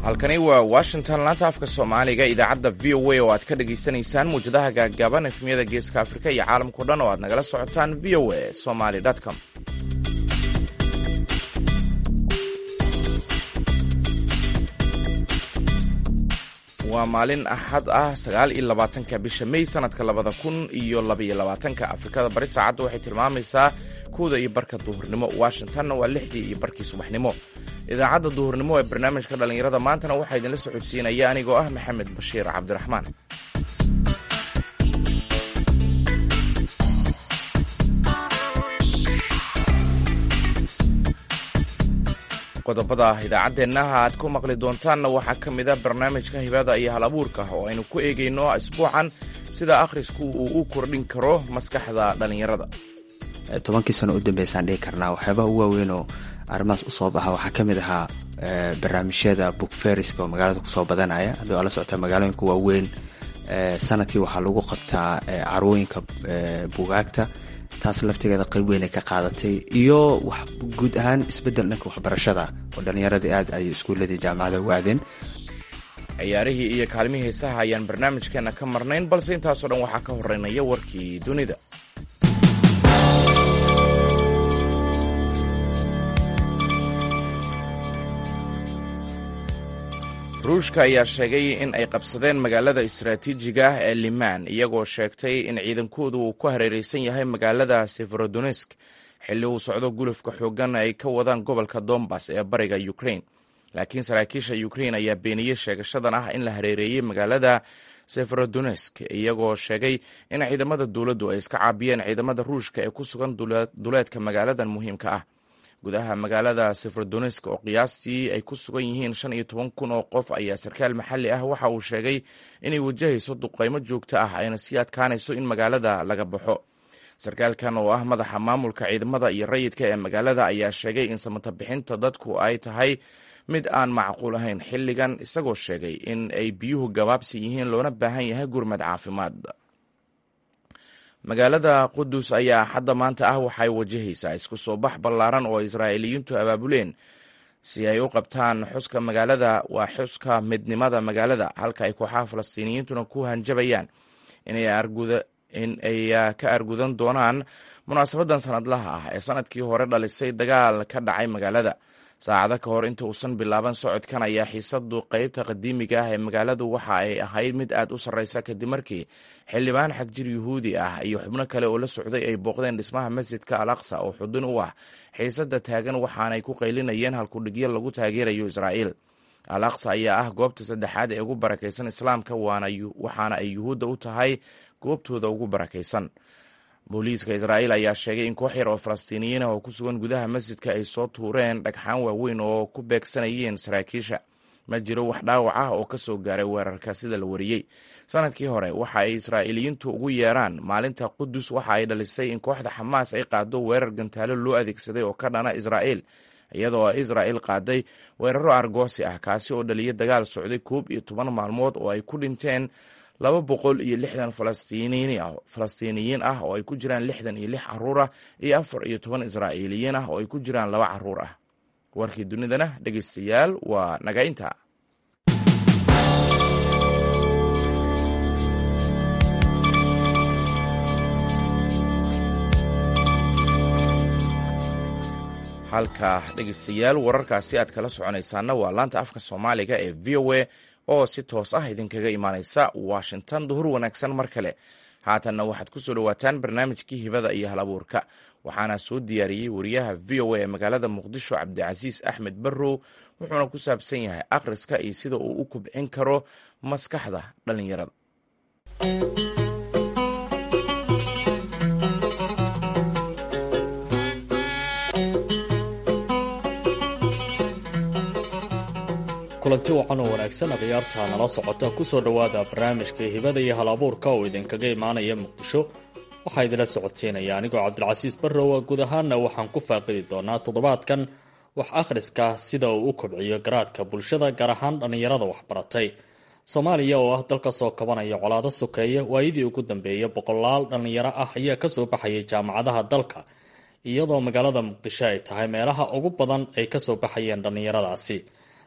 halkani waa washington laanta afka soomaaliga idaacadda v o a oo aad ka dhagaysanaysaan muwjadaha gaaggaaban efmiyada geeska afrika iyo caalamkao dhan oo aad nagala socotaan v o a somaly com waa maalin axad ah sagaal iyo labaatanka bisha may sanadka labada kun iyo labaiyo labaatanka afrikada bari saacadda waxay tilmaamaysaa kowda iyo barka duhurnimo washingtonna waa lixdii iyo barkii subaxnimo idaacadda duhurnimo ee barnaamijka dhallinyarada maantana waxaa idinla socodsiinaya anigoo ah maxamed bashiir cabdiraxmaan qodobada idaacadeennaha aad ku maqli doontaanna waxaa ka mid a barnaamijka hibada iyo hal abuurka oo aynu ku eegayno isbuucan sida akhrisku uu u kordhin karo maskaxda dhallinyarada tobankii sano u dambeysaan dhihi karnaa waxyaabaha u waaweynoo arrimahaas usoo baxa waxaa ka mid ahaa barnaamijyada book feriska oo magaalada kusoo badanaya haddii waa la socota magaalooyinka waaweyn sanadkii waxaa lagu qabtaa carwooyinka bugaagta taas laftigeeda qayb weyn ay ka qaadatay iyo guud ahaan isbedel dhanka waxbarashada oo dhallinyaradii aad ay iskuuladii jaamacada waadeen ciyaarihii iyo kaalmihii heesaha ayaan barnaamijkeena ka marnayn balse intaasoo dhan waxaa ka horeynaya warkii dunida ruushka ayaa sheegay in ay qabsadeen magaalada istaraatiijiga ah ee limaan iyagoo sheegtay in ciidankoodu uu ku hareereysan yahay magaalada severodonesk xilli uu socdo gulufka xoogan ay ka wadaan gobolka dombas ee bariga ukrain laakiin saraakiisha ukrain ayaa beeniyey sheegashadan ah in la hareereeyey magaalada severodonesk iyagoo sheegay in ciidamada dowladdu ay iska caabiyeen ciidamada ruushka ee ku sugan duleedka magaaladan muhiimka ah gudaha magaalada severodonesk oo qiyaastii ay ku sugan yihiin shan iyo toban kun oo qof ayaa sarkaal maxalli ah waxa uu sheegay inay wajahayso duqaymo joogto ah ayna sii adkaanayso in magaalada laga baxo sarkaalkan oo ah madaxa maamulka ciidamada iyo rayidka ee magaalada ayaa sheegay in samata bixinta dadku ay tahay mid aan macquul ahayn xilligan isagoo sheegay in ay biyuhu gabaabsi yihiin loona baahan yahay gurmad caafimaad magaalada qudus ayaa xadda maanta ah waxay wajahaysaa isku soo bax ballaaran oo israa'iiliyiintu abaabuleen si ay u qabtaan xuska magaalada waa xuska midnimada magaalada halka ay kooxaha falastiiniyiintuna ku hanjabayaan in ay ka argudan doonaan munaasabadan sanadlaha ah ee sanadkii hore dhalisay dagaal ka dhacay magaalada saacado ka hor inta uusan bilaaban socodkan ayaa xiisadu qeybta qadiimiga ah ee magaaladu waxa ay ahayd mid aad u sarreysa kadib markii xildhibaan xagjir yuhuudi ah iyo xubno kale oo la socday ay booqdeen dhismaha masjidka al aqsa oo xudun u ah xiisada taagan waxaanay ku qaylinayeen halkudhigyo lagu taageerayo israa'iil al aqsa ayaa ah goobta saddexaad ee ugu barakaysan islaamka waxaana ay yuhuudda u tahay goobtooda ugu barakaysan booliiska israa'iil ayaa sheegay in koox yar oo falastiiniyiin ah oo ku sugan gudaha masjidka ay soo tuureen dhagxaan waaweyn oo ku beegsanayeen saraakiisha ma jiro wax dhaawac ah oo ka soo gaaray weerarka sida la wariyey sanadkii hore waxa ay israa'iiliyiintu ugu yeeraan maalinta qudus waxa ay dhalisay in kooxda xamaas ay qaado weerar gantaalo loo adeegsaday oo ka dhana israa'iil iyadoo israa'iil qaaday weeraro argoosi ah kaasi oo dhaliya dagaal socday koob iyo toban maalmood oo ay ku dhinteen laba boqol iyo lixdan falastiiniyiin ah oo ay ku jiraan lixdan iyo lix caruur ah iyo afar iyo toban israa'iiliyiin ah oo ay ku jiraan laba caruur ah warkii dunidana dhegeystayaal waa naga inta halka dhegeystayaal wararkaasi aad kala soconaysaana waa laanta afka soomaaliga ee v o a oo si toos ah idinkaga imaaneysa washington duhur wanaagsan mar kale haatanna waxaad ku soo dhowaataan barnaamijkii hibada iyo hal abuurka waxaana soo diyaariyey wariyaha v o a ee magaalada muqdisho cabdicasiis axmed barrow wuxuuna ku saabsan yahay akhriska iyo sida uu u kubcin karo maskaxda dhallinyarada kulanti wacan oo wanaagsan khiyaarta nala socota kusoo dhowaada barnaamijka hibada iyo hal abuurka oo idinkaga imaanaya muqdisho waxaa idinla socodsiinaya anigoo cabdilcasiis barrowa guud ahaana waxaan ku faaqidi doonaa toddobaadkan wax akhriska sida uu u kobciyo garaadka bulshada gaar ahaan dhallinyarada waxbaratay soomaaliya oo ah dalka soo kabanaya colaado sokeeya waayadii ugu dambeeya boqolaal dhallinyaro ah ayaa kasoo baxayay jaamacadaha dalka iyadoo magaalada muqdisho ay tahay meelaha ugu badan ay kasoo baxayeen dhallinyaradaasi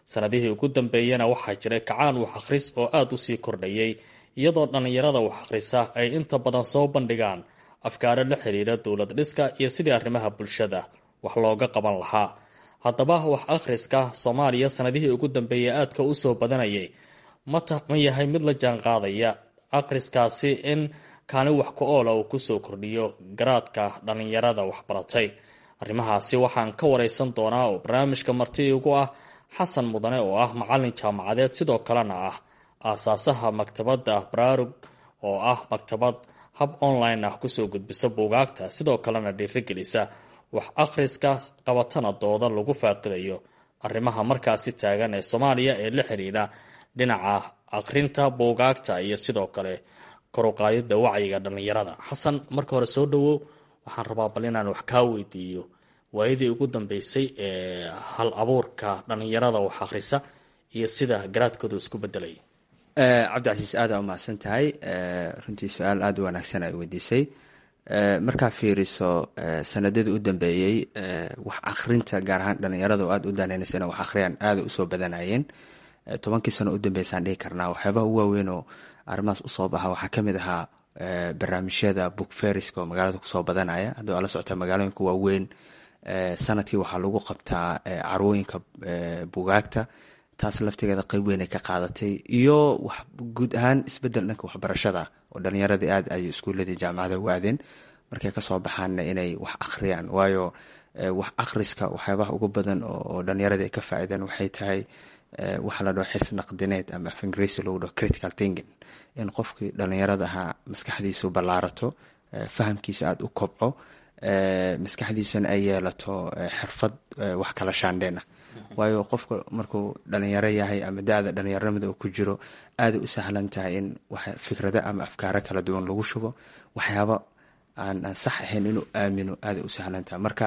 sanadihii ugu dambeeyana waxaa jiray kacaan wax akhris oo aada usii kordhayay iyadoo dhallinyarada wax akhrisa ay inta badan soo bandhigaan afkaaro la xiriira dowlad dhiska iyo sidii arrimaha bulshada wax looga qaban lahaa haddaba wax akhriska soomaaliya sanadihii ugu dambeeyay aadka usoo badanayay mata ma yahay mid la jaan qaadaya akhriskaasi in kaalin wax ku oola uu kusoo kordhiyo garaadka dhallinyarada waxbaratay arrimahaasi waxaan ka wareysan doonaa oo barnaamijka marti igu ah xasan mudane oo ah macalin jaamacadeed sidoo kalena ah aasaasaha maktabadda baraarug oo ah maktabad hab online ah kusoo gudbisa buugaagta sidoo kalena dhiirigelisa wax akhriska qabatana dooda lagu faaqidayo arrimaha markaasi taagan ee soomaaliya ee la xiriira dhinaca akhrinta buugaagta iyo sidoo kale koruqaayada wacyiga dhallinyarada xasan marka hore soo dhawow waxaan rabaa bal inaan wax kaa weydiiyo waayadii ugu dambeysay ee hal abuurka dhallinyarada wax akhrisa iyo sida garaadkooda isku bedelaya cabdicasiis aada umahadsan tahay runtii su-aal aada u wanaagsan ay weydiisay markaa fiiriso sanadadii u dambeeyey wax akhrinta gaar ahaan dhalinyarada oo aada u daneynaysa ina wax akhriyaan aada usoo badanayeen tobankii sano u dambeysaan dhihi karnaa waxyaabaha u waaweyn oo arrimahaas usoo baxa waxaa kamid ahaa barnaamijyada book feriska oo magaalada kusoo badanaya haddii ala socota magaalooyinka waaweyn sanadkii waxaa lagu qabtaa carwooyinka bugaagta taas laftigeeda qeyb weyn ay ka qaadatay iyo guud ahaan isbedel dhanka waxbarashada oo dhalinyaradii aad ay iskuuladii jaamacada u aadeen markay kasoo baxaanna inay wax akhriyaan waayo wax akhriska waxyaabaha ugu badan oo dhalinyaradii ay ka faa'iideen waxay tahay waxa la dhaho xis naqdineed ama af ingiriisi lagu dhaho critical thinking in qofkii dhalinyarada ahaa maskaxdiisu ballaarato fahamkiisa aada u kobco maskaxdiisuna ay yeelato xirfad wax kala shaandheena waayo qofka markuu dhalinyaro yahay ama da-da dhalinyaronimada uu ku jiro aada u sahlan tahay in fikrado ama afkaaro kala duwan lagu shubo waxyaabo aan aan sax ahayn inuu aamino aada u sahlan tahay marka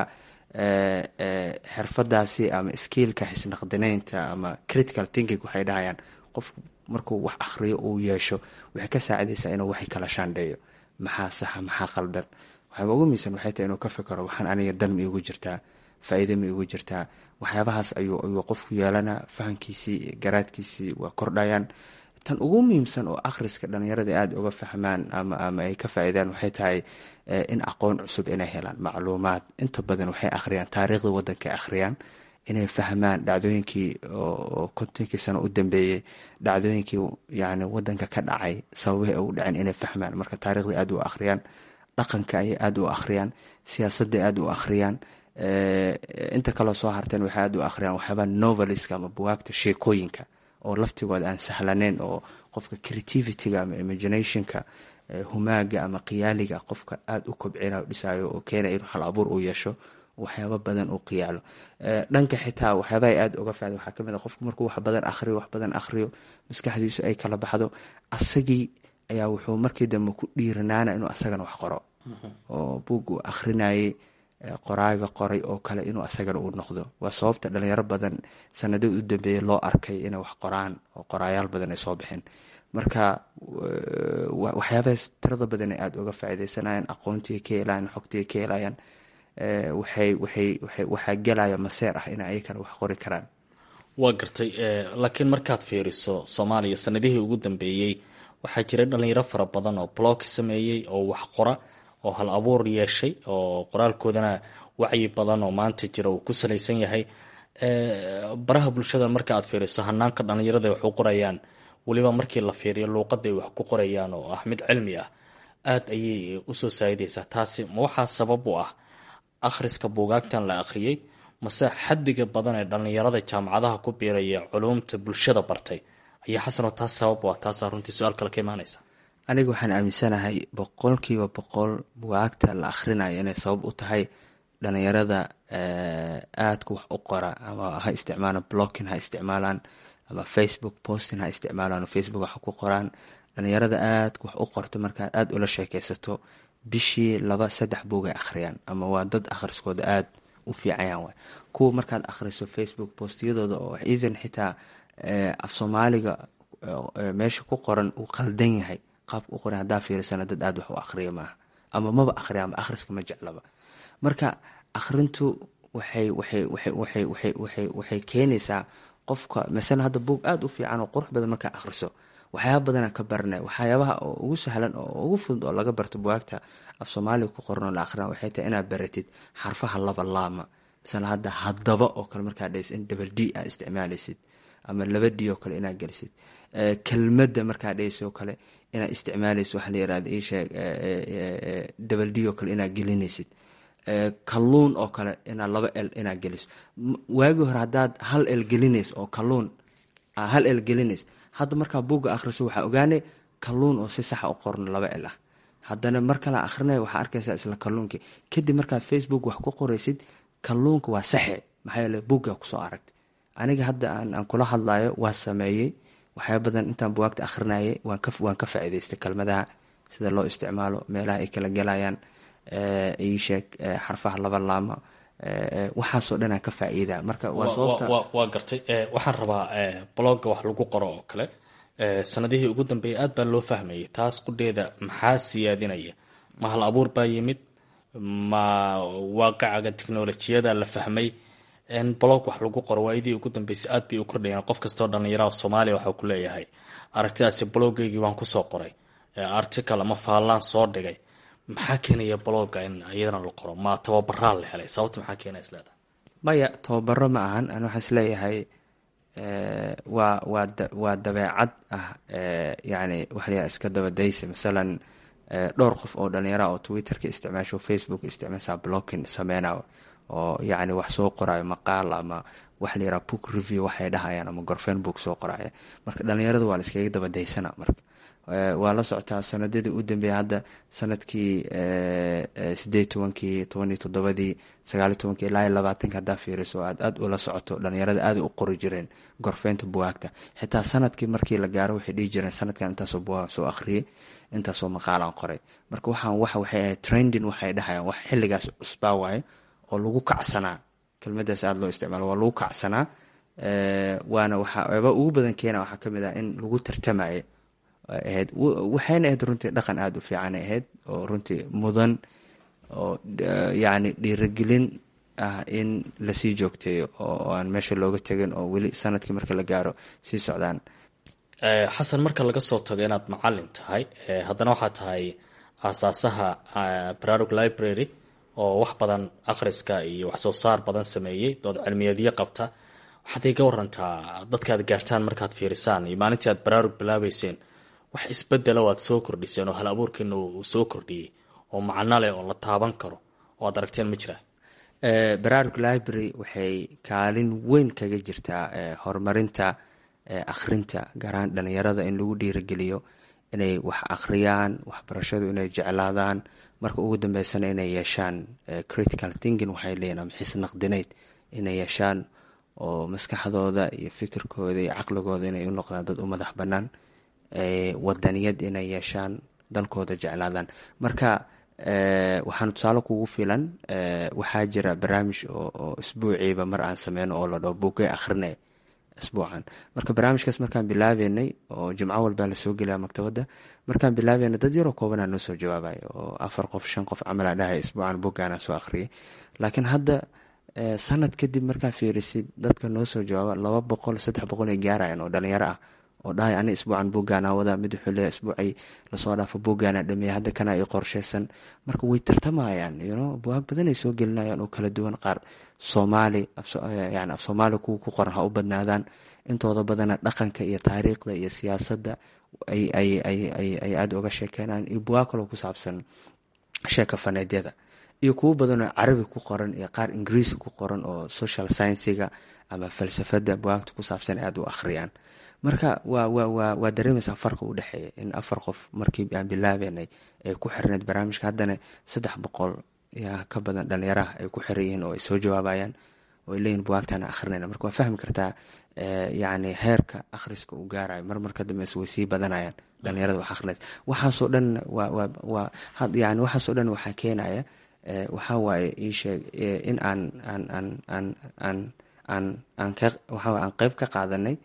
xirfadaasi ama skiilka xisnaqdineynta ama critical thinking waxay dhahayaan qofku markuu wax akhriyo uu yeesho waxay ka saacidaysaa inuu waxay kala shaandheeyo maxaa saxa maxaa qaldan waxaaba ugu miisan waxay tahay inuu ka fikero waxaan aniga dan ma iigu jirtaa faa-iida ma iigu jirtaa waxyaabahaas ayuu ayuu qofku yeelanaa fahamkiisii garaadkiisii waa kordhayaan tan ugu muhiimsan oo akhriska dhalinyarada aada uga fahmaan ama ama ay ka faa-iidaan waxay tahay in aqoon cusub inay helaan macluumaad inta badan waxay akhriyaan taariikhda waddanka akhriyaan inay fahmaan dhacdooyinkii oo kontonkii sano u dambeeyey dhacdooyinkii yani wadanka ka dhacay sababihii ay u dhaceen inay fahmaan marka taarikhda aada u akhriyaan dhaqanka ayay aada u akhriyaan siyaasadday aada u akhriyaan inta kaloo soo harteen waxay aada u akhriyaan waxyaabaa noveliska ama bugaagta sheekooyinka oo laftigooda aan sahlaneyn oo qofka creativityga ama imaginationka humaaga ama qiyaaliga qofka aada u kobcinayo dhisayo oo keenaya inuu hal abuur u yeesho waxyaabo badan uu qiyaalo dhanka xitaa waxyaaba ay aada uga faada waxaa kamid a qofku markuu wax badan akhriyo wax badan akhriyo maskaxdiisu ay kala baxdo asagii ayaa wuxuu markii dambe ku dhiiranaana inuu asagana wax qoro oo buug uu akhrinayay qoraaga qoray oo kale inuu asagana uu noqdo waa sababta dhalinyaro badan sanadad u dambeeyay loo arkay inay wax qoraan oo qoraayaal badan ay soo baxeen marka waxyaabahaas tirada badan ay aada uga faa'iideysanayaan aqoontii ka helayaan xogtii ka helayaan waxay waxay waxay waxaa gelaya maseer ah in ayakana wax qori karaan waa gartay laakiin markaad fiiriso soomaaliya sanadihii ugu dambeeyey waxaa jiray dhalinyaro fara badan oo blog sameeyey oo wax qora oo hal abuur yeeshay oo qoraalkoodana wacyi badan oo maanta jira uu ku salaysan yahay baraha bulshada marka aad fiiriso hanaanka dhalinyarada wax u qorayaan weliba markii la fiiriyo luuqaday wax ku qorayaan oo ah mid cilmi ah aada ayay usoo saa'idaysaa taasi ma waxaa sabab u ah akhriska buugaagtan la akhriyey mase xadiga badan ee dhalinyarada jaamacadaha ku biiraya culuumta bulshada bartay ayaa xasanoo taas sabab u ah taasaa runtii su-aal kale ka imaanaysa aniga waxaan aaminsanahay boqolkiiba boqol bugaagta la akhrinayo inay sabab u tahay dhalinyarada aadka wax u qora ama ha isticmaalaan blocking ha isticmaalaan ama facebook posting ha isticmaalaan oo facebook wax ku qoraan dhalinyarada aadka wax u qorto markaad aada ula sheekeysato bishii laba saddex buugay akhriyaan ama waa dad akhriskooda aada u fiicayaan waay kuwa markaad akhriso facebook postiyadooda oo even xitaa af soomaaliga meesha ku qoran uu qaldan yahay qaabka u qoran haddaa fiirisana dad aada wax u akhriya maaha ama maba akhriya ama akhriska ma jeclaba marka akhrintu waxay waxay waxay waxay waxay waxay waxay keenaysaa qofka masala hadda buug aada u fiican oo qurux badan markaa akhriso waxyaaba badana ka baranay waxyaabaha oo ugu sahlan oo ugu fudud oo laga barto bugaagta af soomaaliga ku qoran oo la akhrina waxay tahay inaad baratid xarfaha laba laama masala hadda haddaba oo kale markaa dhahaysid in double d aa isticmaalaysid ama laba d oo kale inaad gelisid kelmadda markaa dhahaysid oo kale inaad isticmaalaysid waxa la yirahda isheeg double d oo kale inaad gelinaysid kalluun oo kale inaad laba el inaad geliso waagii hore haddaad hal el gelinays oo kalluun hal el gelinays hadda markaa buugga akhriso waxaa ogaanay kalluun oo si saxa u qoran laba el ah haddana mar kale akhrinaya waxaa arkaysaa isla kalluunkii kadib markaad facebook wax ku qoraysid kalluunka waa saxe maxaa yeele buugga kusoo aragtay aniga hadda aan kula hadlayo waa sameeyey waxyaa badan intaan bugaagta akhrinayay waan ka faa'iidaystay kelmadaha sida loo isticmaalo meelaha ay kala gelayaan iisheeg xarfaha laba laama waxaasoo dhan aan ka faa'iida marka waa sababta waa gartay waxaan rabaa blogga wax lagu qoro oo kale sanadihii ugu dambeeyay aad baa loo fahmayay taas qudheeda maxaa siyaadinaya ma hal abuur baa yimid ma waaqacaga technolojiyada la fahmay blog wax lagu qoro waayadii ugu dambeysay aad bay u kordhayeen qof kastoo dhallinyaraha soomaaliya waxau ku leeyahay aragtidaasi bloggeygii waan kusoo qoray article ama faallaan soo dhigay maxaa keenaya blogga in iyadana la qoro ma tababaraa la helay sababta maxaa keenaya isleedahay maya tababaro ma ahan ani waxaan isleeyahay waa waa waa dabeecad ah yani waxa layaha iska dabadaysa masalan dhowr qof oo dhalinyara oo twitterka isticmaasho facebook isticmaasha blocking sameynayo oo yacni wax soo qorayo maqaal ama waxa la yaraha book review waxay dhahayaan ama gorfeen book soo qoraya marka dhalinyaradu waa la iskaga dabadaysana marka waa la socotaa sanadadii u dambeeya hadda sanadkii sideed tobankii tobaniyo toddobadii sagaaliyo tobankii ilaa iyo labaatanka haddaa fiiriso aad aada ula socoto dhalinyarada aada u qori jireen gorfeynta bugaagta xitaa sanadkii markii la gaaro waxay dhihi jireen sanadkan intaasoo bugaag soo akhriyay intaasoo maqaalaan qoray marka waxaan wax waxay ahayd trending waxay dhahayaan wax xilligaas cusbaa waaye oo lagu kacsanaa kelmadaas aada loo isticmaalo waa lagu kacsanaa waana waxaaba ugu badan keena waxaa kamid ah in lagu tartamayo ahayd waxayna ahayd runtii dhaqan aada u fiicanay ahayd oo runtii mudan oo yacni dhiiragelin ah in lasii joogteeyo oo aan meesha looga tegin oo weli sanadkii marka la gaaro sii socdaan xasan marka laga soo tago inaad macalin tahay haddana waxaa tahay aasaasaha bararug library oo wax badan akhriska iyo wax soo saar badan sameeyey dood cilmiyeedyo qabta waxaad iga warantaa dadkaad gaartaan markaad fiirisaan iyo maalintii aad baraarug bilaabeyseen wax isbedela o aad soo kordhiseen oo hal abuurkiina uu soo kordhiyey oo macno leh oo la taaban karo oo aad aragteen ma jiraa baraarug library waxay kaalin weyn kaga jirtaa horumarinta akhrinta gaar ahaan dhalinyarada in lagu dhiirageliyo inay wax akhriyaan waxbarashadu inay jeclaadaan marka ugu dambeysana inay yeeshaan critical thinking waxay leeyihin ama xisnaqdineyd inay yeeshaan oo maskaxdooda iyo fikirkooda iyo caqligooda inay u noqdaan dad u madax bannaan wadaniyad inay yeeshaan dalkooda jeclaadaan marka waxaan tusaale kugu filan waxaa jira barnaamij oo isbuuciiba mar aan sameyno oo la dhaho buugay akhrine isbuucan marka barnaamijkaas markaan bilaabeynay oo jimco walbaa lasoo gelaya maktabadda markaan bilaabeynay dad yaroo koobanaa noo soo jawaabay oo afar qof shan qof camalaa dhahay isbuucan buuggaanaa soo akhriyay laakiin hadda sanad kadib markaa fiirisid dadka noo soo jawaaba laba boqol saddex boqol ay gaarayaan oo dhalinyaro ah oo dhahay ani isbuucan buuggaana wada mid wuxuu leeyahay isbuucay lasoo dhaafo buuggaana dhameeya hadda kana i qorsheysan marka way tartamayaan yuno bugaag badan ay soo gelinayaan oo kala duwan qaar soomaali yani af soomaali kuwa ku qoran ha u badnaadaan intooda badana dhaqanka iyo taariikhda iyo siyaasadda ay ay ay ay ay aada uga sheekeynayaan iyo bugaag kaloo ku saabsan sheeka faneedyada iyo kuwo badanoo carabi ku qoran iyo qaar ingiriisi ku qoran oo social sciensiga ama falsafada bugaagta ku saabsan aada u akhriyaan marka waa wa wa waa dareemaysaa farqi u dhexeeya in afar qof markii aan bilaabeynay ay ku xirneyd barnaamijka haddana saddex boqol yaa ka badan dhalinyaraha ay ku xiran yihiin oo ay soo jawaabayaan oo ay leeyihin bugaagtaana akhrinayna marka waa fahmi kartaa yacni heerka akhriska uu gaarayo mar marka dambeysa way sii badanayaan dhalinyarada wax akhrinaysa waxaasoo dhan waa waa waa yani waxaasoo dhan waxaa keenaya waxaa waaye ii sheeg in aan aan aan aan aan aan aan ka waxaa aan qeyb ka qaadanay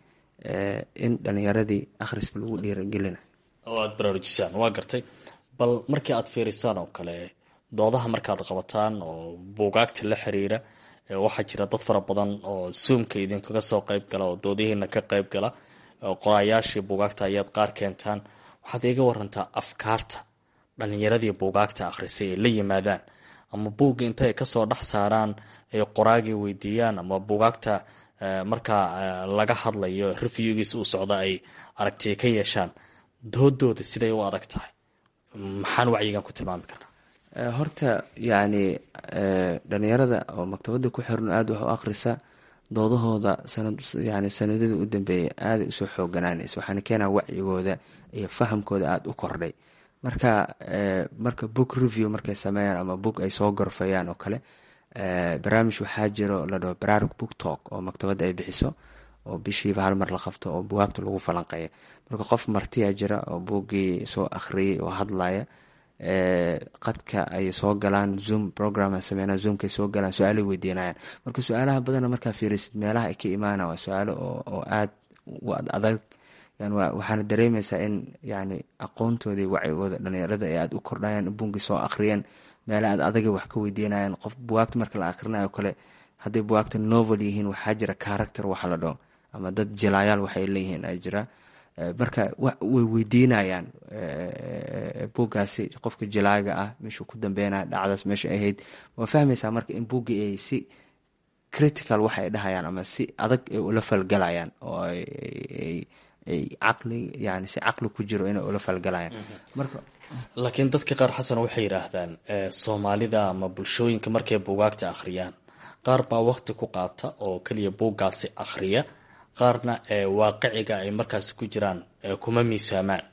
in dhalinyaradii akhriska lagu dhiiragelina oo aada baraarujisaan waa gartay bal markii aad fiirisaan oo kale doodaha markaad qabataan oo buugaagta la xiriira waxaa jira dad fara badan oo zoomka idinkaga soo qeyb gala oo doodihiina ka qeyb gala qoraayaashii buugaagta ayaad qaar keentaan waxaad iga warantaa afkaarta dhalinyaradii buugaagta akhrisay ay la yimaadaan ama buugga inta ay kasoo dhex saaraan ay qoraagii weydiiyaan ama buugaagta markaa laga hadlayo reviewgiis uu socda ay aragtiya ka yeeshaan doodooda siday u adag tahay maxaan wacyigan ku tilmaami karnaa horta yacni dhalinyarada oo maktabada ku xiran aada wax u akhrisa doodahooda yani sanadadii u dambeeyay aaday usoo xooganaanaysa waxaana keenaa wacyigooda iyo fahamkooda aada u kordhay marka marka book review markay sameeyaan ama book ay soo gorfayaan oo kale barnaamij waxaa jiro la dhaho baraarug book talk oo maktabadda ay bixiso oo bishiiba hal mar la qabto oo bugaagta lagu falanqeeya marka qof martiya jira oo buuggii soo akhriyay oo hadlaya qadka ay soo galaan zoom program sameynaa zoomkay soo galaan su-aalay weydiinayaan marka su-aalaha badana markaa fiirisid meelaha ay ka imaana waa su-aalo oo aada u adag yani waxaana dareemeysaa in yani aqoontoodii wacyigooda dhalinyarada ay aada u kordhayaan buunkii soo akhriyeen meelaha aad adaga wax ka weydiinayaan qof bugaagta marka la akhrinayo kale hadday bugaagta novel yihiin waxaa jira character waxa la dhaho ama dad jilaayaal waxay leeyihiin ay jira marka way weydiinayaan buuggaasi qofka jilaaga ah meeshuu ku dambeynaya dhacdaas meesha ahayd waa fahmaysaa marka in buuggii ay si critical waxa ay dhahayaan ama si adag ay ula falgalayaan oo ay caqli yani si caqli ku jiro inay ula falgalayaan marka laakiin dadka qaar xasan waxay yidhaahdaan soomaalida ama bulshooyinka markay buugaagta akhriyaan qaar baa waqti ku qaata oo keliya buuggaasi akhriya qaarna waaqiciga ay markaasi ku jiraan kuma miisaamaan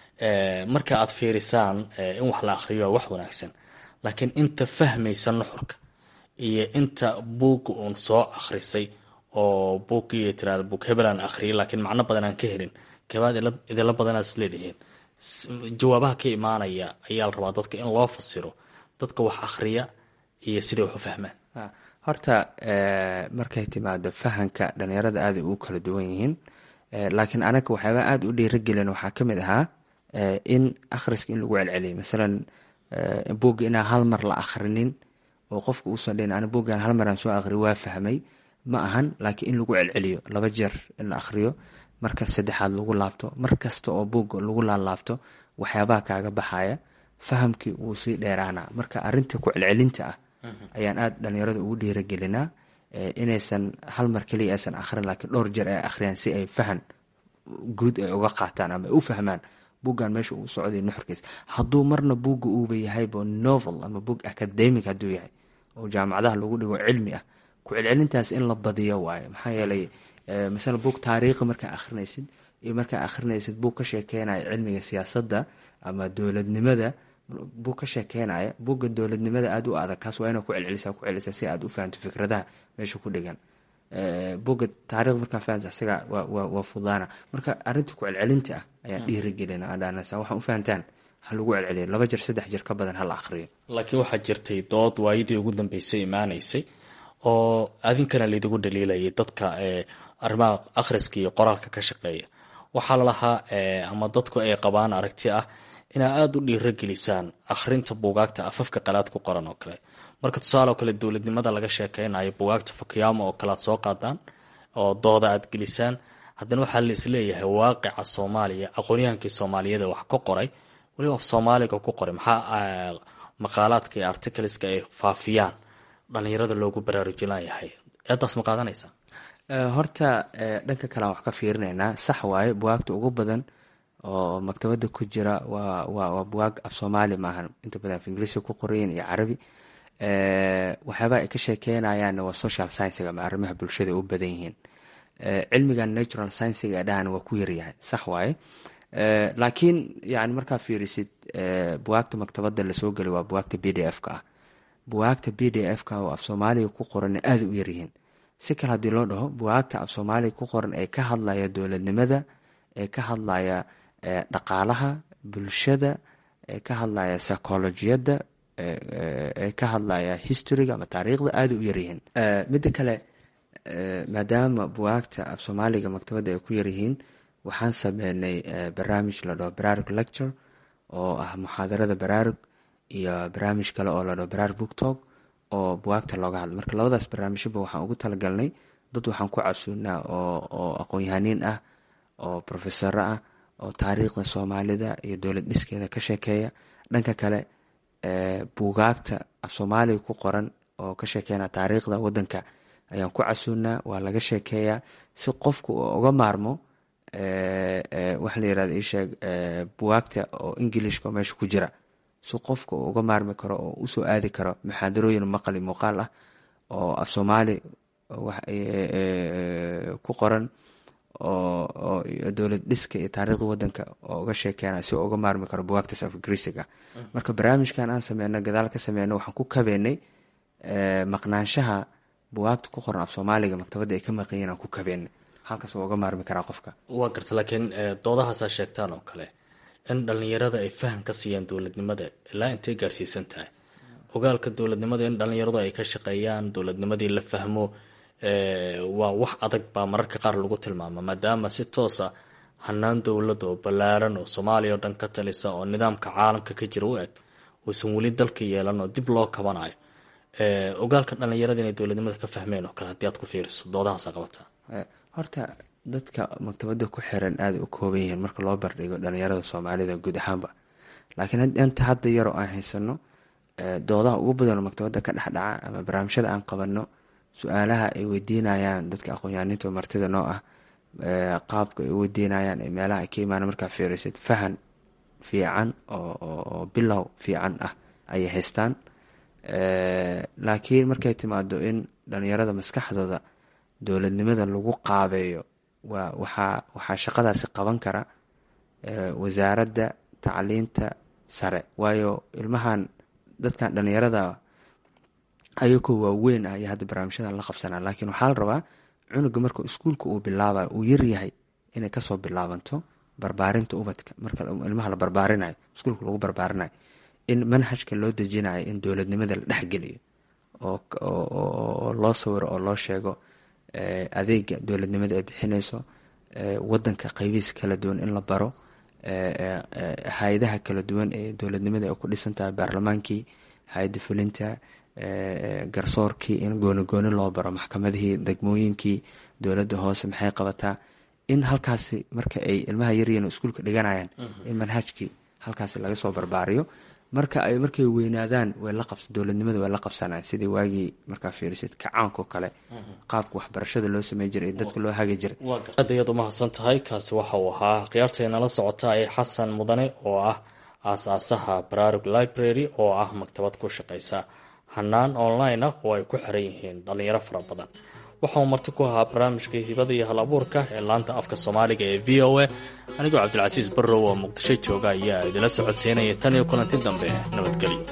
marka aad fiirisaan in wax la akhriyo waa wax wanaagsan laakiin inta fahmaysa nuxurka iyo inta buugga uun soo akhrisay oo buuggii tirada buug hebelaan akhriyay laakiin macno badan aan ka helin kebaad idinla badanaad is leedihiin jawaabaha ka imaanaya ayaa la rabaa dadka in loo fasiro dadka wax akhriya iyo siday wax u fahmaan horta markay timaado fahanka dhalinyarada aaday ugu kala duwan yihiin laakiin anaga waxyaabaa aada u dhiiragelin waxaa kamid ahaa in akhriska in lagu celceliyo masalan buugga inaan hal mar la akhrinin oo qofka uusan dhihin ani buuggan hal maraan soo akhriyo waa fahmay ma ahan laakiin in lagu celceliyo laba jeer in la akhriyo marka saddexaad lagu laabto mar kasta oo buugga lagu laalaabto waxyaabaha kaaga baxaya fahamkii wuu sii dheeraanaa marka arinta ku celcelinta ah ayaan aada dhalinyarada ugu dhiiragelinaa inaysan hal mar keliya aysan akhrin laakiin dhowr jeer ay akhriyaan si ay fahan guud ay uga qaataan ama ay u fahmaan buuggan meesha uu socday nuxurkiis hadduu marna buugga uuba yahayba novel ama boog academic hadduu yahay oo jaamacadaha lagu dhigo cilmi ah ku celcelintaas in la badiyo waayo maxaa yeelay masala buug taariikhi markaa akhrinaysid iyo markaa akhrinaysid buug ka sheekeynaya cilmiga siyaasadda ama dowladnimada buug ka sheekeynaya buugga dowladnimada aada u adag kaas waa ina ku celcelisa ku celcelisa si aad u fahanto fikradaha meesha ku dhigan buugga taarikh markaa fahansa isaga waa fudaana marka arinta ku celcelinta ah ayaan dhiirigelina adhaanasa waxaan u fahantaan ha lagu celceliyo laba jeer saddex jeer ka badan hala akhriyo laakiin waxaa jirtay dood waayadii ugu dambeysay imaanaysay oo adinkana laydigu dhaliilayay dadka arrimaha akhriska iyo qoraalka ka shaqeeya waxaa lalahaa ama dadku ay qabaan aragti ah inaa aada u dhiiragelisaan akhrinta buugaagta afafka qalaad ku qoran oo kale marka tusaale oo kale dowladnimada laga sheekeynayo buugaagta fukiyaamo oo kale aad soo qaadaan oo dooda aad gelisaan haddana waxaa la isleeyahay waaqica soomaaliya aqoonyahankii soomaaliyeed wax ka qoray waliba soomaaliga ku qoray maxaa maqaalaadka iyo articleska ay faafiyaan dhalinyarada loogu baraarujinayahay eedaas ma qaadanaysaa horta dhanka kale aan wax ka fiirinaynaa sax waaye bugaagta ugu badan oo maktabada ku jira waa waa bugaag af soomaali maahan inta badan af ingiriisi ku qorayin iyo carabi waxyaabaa ay ka sheekeynayaanna waa social sciensiga ama arrimaha bulshada u badan yihiin cilmigan natural sciensiga ee dhahan waa ku yaryahay sax waaye laakiin yani markaa fiirisid bugaagta maktabada lasoo gelay waa bugaagta b d f ka ah bugaagta b d f ka oo af soomaaliga ku qoranna aada u yaryihiin si kale haddii loo dhaho bugaagta af soomaaliga ku qoran ee ka hadlaya dowladnimada ee ka hadlaya dhaqaalaha bulshada ee ka hadlaya psychologiyadda ee ka hadlaya historyga ama taariikhda aada u yaryihiin midda kale maadaama bugaagta af soomaaliga maktabadda ay ku yaryihiin waxaan sameynay barnaamij la dhaho baraarug lecture oo ah muxaadarada baraarug iyo barnaamij kale oo la dhaho baraar booktok oo buwaagta looga hadlo marka labadaas barnaamijyaba waxaan ugu talagalnay dad waxaan ku casuunaa oo aqoon-yahaniin ah oo profesaro ah oo taariikhda soomaalida iyo dowlad dhiskeeda ka sheekeeya dhanka kale buugaagta af soomaaliga ku qoran oo ka sheekeyna taariikhda wadanka ayaan ku casuunaa waa laga sheekeeyaa si qofku uu uga maarmo waxa la yirahda isheeg buwaagta oo ingilishka oo meesha ku jira si qofka uu uga maarmi karo oo usoo aadi karo muxaadarooyin maqali muuqaal ah oo af soomaali ku qoran oo dowlad dhiska iyo taariikhda wadanka oo uga sheekeena si uu uga maarmi karo buwaagtaas af ingiriisiga marka barnaamijkan aan sameyno gadaal ka sameyno waxaan ku kabeynay maqnaanshaha buwaagta ku qoran af soomaaliga maktabadda ay ka maqanyiin aan ku kabeynay halkaas uu uga maarmi karaa qofka waa garta laakiin doodahaasaa sheegtaan oo kale in dhalinyarada ay faham ka siiyaan dowladnimada ilaa intay gaarsiisan tahay ogaalka dowladnimada in dhalinyaradu ay ka shaqeeyaan dowladnimadii la fahmo waa wax adag baa mararka qaar lagu tilmaama maadaama si toosa hanaan dowlad oo ballaaran oo soomaaliya oo dhan ka talisa oo nidaamka caalamka ka jira u eg uusan weli dalka yeelan oo dib loo kabanayo ogaalka dhalinyarada inay dowladnimada ka fahmeen oo kale haddii aad ku fiiriso doodahaasa qabataa horta dadka maktabada ku xiran aada u kooban yihiin marka loo bardhigo dhalinyarada soomaalida guud ahaanba laakiin inta hadda yaroo aan haysano doodaha ugu badanoo maktabada ka dhexdhaca ama barnaamijyada aan qabano su-aalaha ay weydiinayaan dadka aqoon-yahaninta oo martida noo ah qaabka ay u weydiinayaan ee meelaha ay ka imaana markaa fiirisid fahan fiican oo bilow fiican ah ayay haystaan laakiin markay timaado in dhalinyarada maskaxdooda dowladnimada lagu qaabeeyo waa waxaa waxaa shaqadaasi qaban kara wasaaradda tacliinta sare waayo ilmahan dadkan dhalinyarada ayagoo waaweyn ah ayaa hadda barnaamijyadan la qabsanaa laakiin waxaa la rabaa cunuga marka iskuulka uu bilaabayo uu yaryahay inay kasoo bilaabanto barbaarinta ubadka marka ilmaha la barbaarinayo iskuulka lagu barbaarinayo in manhajka loo dejinayo in dowladnimada la dhexgeliyo oo loo sawiro oo loo sheego adeega dowladnimada ay bixineyso wadanka qeybihiisa kala duwan in la baro hay-adaha kala duwan ee dowladnimada ay ku dhisan tahay baarlamaankii hay-adda fulinta garsoorkii in gooni gooni loo baro maxkamadihii degmooyinkii dowladda hoose maxay qabataa in halkaasi marka ay ilmaha yaryiin iskuulka dhiganayaan in manhajkii halkaasi laga soo barbaariyo marka ay markay weynaadaan way la qabs dowladnimada way la qabsanaan sidii waagii markaa fiirisid kacaanko kale qaabka waxbarashada loo samey jiray ee dadka loo hagi jiray aad ayaad umahadsan tahay kaasi waxa uu ahaa khiyaarteena la socota ee xasan mudane oo ah aas-aasaha baraarug library oo ah maktabad ku shaqeysa hanaan online ah oo ay ku xiran yihiin dhalinyaro fara badan waxauu marti ku ahaa barnaamijkii hibada iyo hal abuurka ee laanta afka soomaaliga ee v o a anigoo cabdilcasiis barrow oo muqdisho jooga ayaa idila socodsiinaya tan iyo kulanti dambe nabadgelyo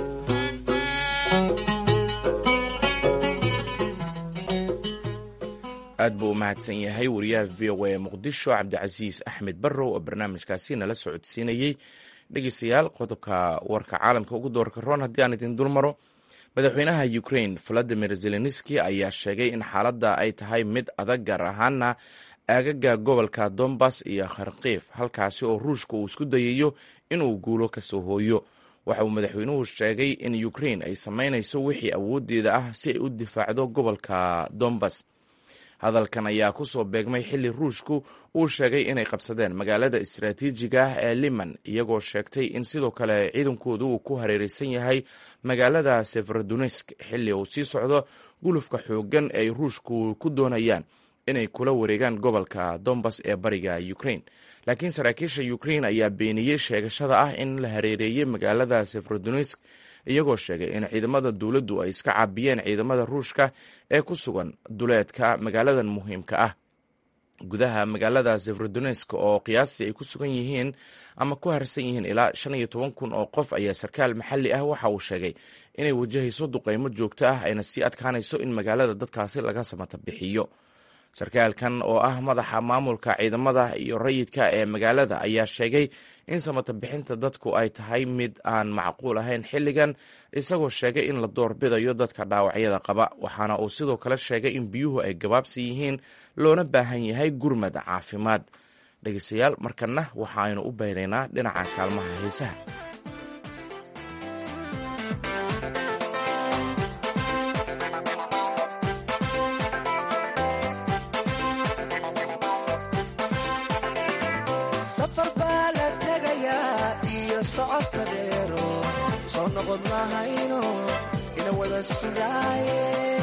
aad buu u mahadsan yahay wariyaha v o a ee muqdisho cabdicasiis axmed barrow oo barnaamijkaasi nala socodsiinayey dhegeystayaal qodobka warka caalamka ugu doorka roon haddii aan idin dulmaro madaxweynaha ukrain valadimir zelenski ayaa sheegay in xaaladda ay tahay mid adag gaar ahaana aagaga gobolka dombas iyo kharkiif halkaasi oo ruushka uu isku dayayo inuu guulo kasoo hooyo waxa uu madaxweynuhu sheegay in ukrain ay samaynayso wixii awoodeeda ah si ay u difaacdo gobolka dombas hadalkan ayaa kusoo beegmay xili ruushku uu sheegay inay qabsadeen magaalada istaraatiijiga ah ee liman iyagoo sheegtay in sidoo kale ciidankoodu uu ku hareereysan yahay magaalada severodonisk xili uu sii socdo gulufka xoogan ee ay ruushku ku doonayaan inay kula wareegaan gobolka dombas ee bariga ukrain laakiin saraakiisha ukrain ayaa beeniyey sheegashada ah in la hareereeyey magaalada severodonisk iyagoo sheegay in ciidamada dowladdu ay iska caabiyeen ciidamada ruushka ee ku sugan duleedka magaaladan muhiimka ah gudaha magaalada severodonisk oo qiyaastii ay ku sugan yihiin ama ku harsan yihiin ilaa shan iyo toban kun oo qof ayaa sarkaal maxalli ah waxa uu sheegay inay wajahayso duqeymo joogto ah ayna sii adkaanayso in magaalada dadkaasi laga samata bixiyo sarkaalkan oo ah madaxa maamulka ciidamada iyo rayidka ee magaalada ayaa sheegay in samata bixinta dadku ay tahay mid aan macquul ahayn xilligan isagoo sheegay in la doorbidayo dadka dhaawacyada qaba waxaana uu sidoo kale sheegay in biyuhu ay gabaabsi yihiin loona baahan yahay gurmad caafimaad dhegeystayaal markana waxaaynu u baynaynaa dhinaca kaalmaha heesaha safar baa la tegayaa iyo socodka dheero soo noqod mahayno ina wada sugaaye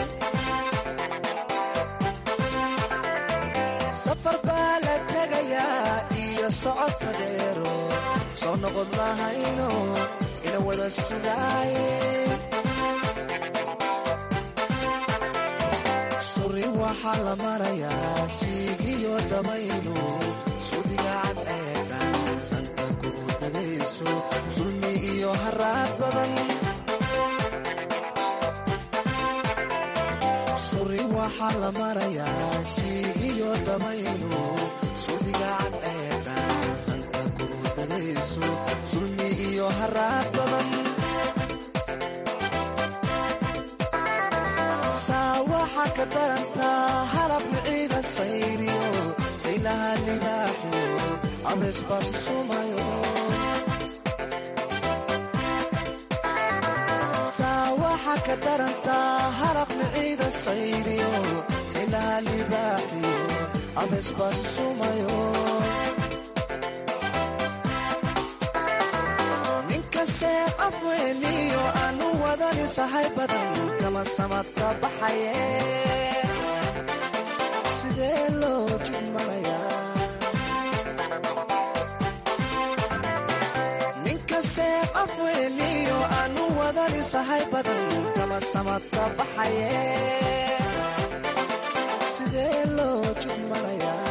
safar baa la tegayaa iyo socodka dheero soo noqod mahayno ina wada sugaaye suri waxaa la marayaa siigiyo dabaylu sudigaan ceedan santa kugu dagayso sulmi iyo haraad badan suri waxaa la marayaa siigiyo dabaylu sudigaan ceedan santa kugu dagayso sulmi iyo haraad badan saa waxaa ka darantaa halab miciida sayriyo saylaha libaaxiyo abeesbaas sumayo saa waxaa ka darantaa halab miciida sayriyo saylaha libaaxiyo abeesbaas sumayo ninkasee afweeliyo aanu wadani sahay badan kama samadka baxaye sidee loo jidmanayaa ninkasee afweeliyo aanu wadani sahay badan kama samadka baxaye sidee loo jidmanayaa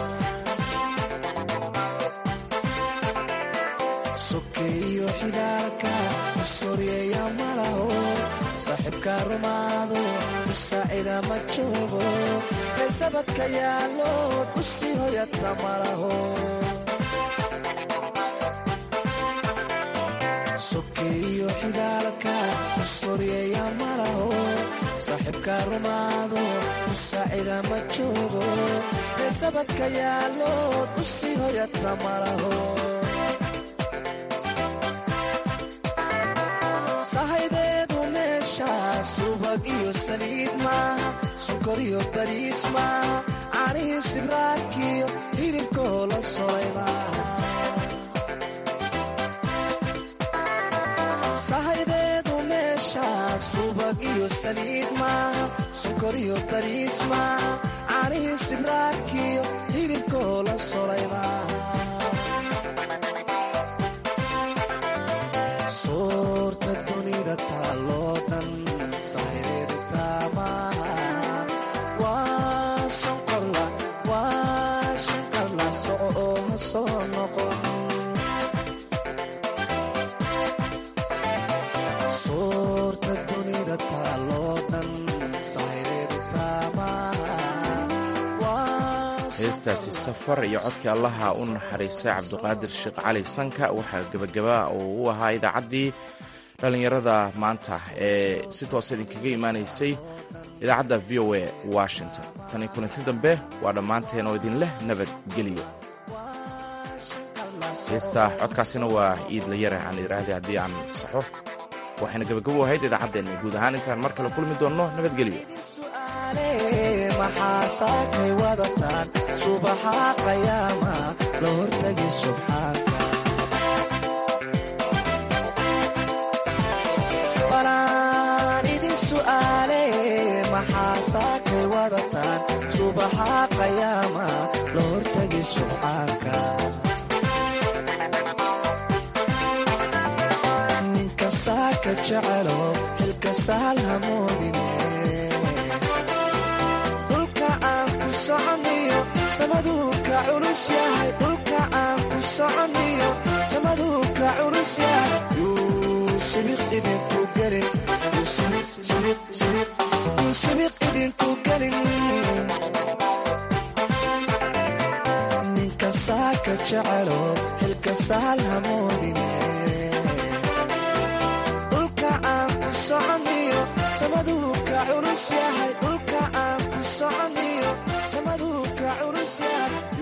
sokeeyo xidaalka usoryeeya malaho saaxiibka rumaado musaacida ma joogo kaysabadka yaallo usii hoyata malaho sokeeyo xidaalka usoryeeya malaho saaxiibka rumaado musaacida ma joogo kaysabadka yaallo usii hoyata malaho sahaydeedu meesha subag iyo saliid maaha sokor iyo bariis maaha caanihii sibraakiyo hilibkoo la solay maaha sahaydeedu meesha subag iyo saliid maaha sokor iyo bariis maaha caanihii sibraakiyo hilibkoo la solay maaha soorta dunida taaloo dhan sahaydeedu taamaha waa sonqorla waa shanqarla soco oo ha soo noqon soorta dunida taaloo dhan sahaydeedu taamaha heestaasi safar iyo codkii allaha u naxariistay cabduqaadir sheekh cali sanka waxaa gebagaba oo u ahaa idaacaddii dhallinyarada maanta ee si toos idinkaga imaanaysay idaacadda v o a washington tani kulanti dambe waa dhammaanteen oo idin leh nabadgelyo heesta codkaasina waa iidla yare aan idhaahday haddii aan saxo waxayna gebagabo ahayd idaacaddeena guud ahaan intaan mar kale kulmi doonno nabadgelyo maxaa saakay wadataan subaxa qayaama la hortagi subxaanka balaan idin su'aale maxaa saakay wadataan subaxa qayaama la hortagi subxaanka ninka saaka jecelo xilka saal hamoodine samaduu ka culus yahay dhulka aan ku soconniyo samaduu ka culus yahay yuu sibiq idinku gelin yuu sibiq idinku gelin ninka saaka jecelo xilka saal hamoodine dhulka aan ku soconniyo samaduu ka culus yahay dhulka aan ku soconniyo samaduu ka culus yahay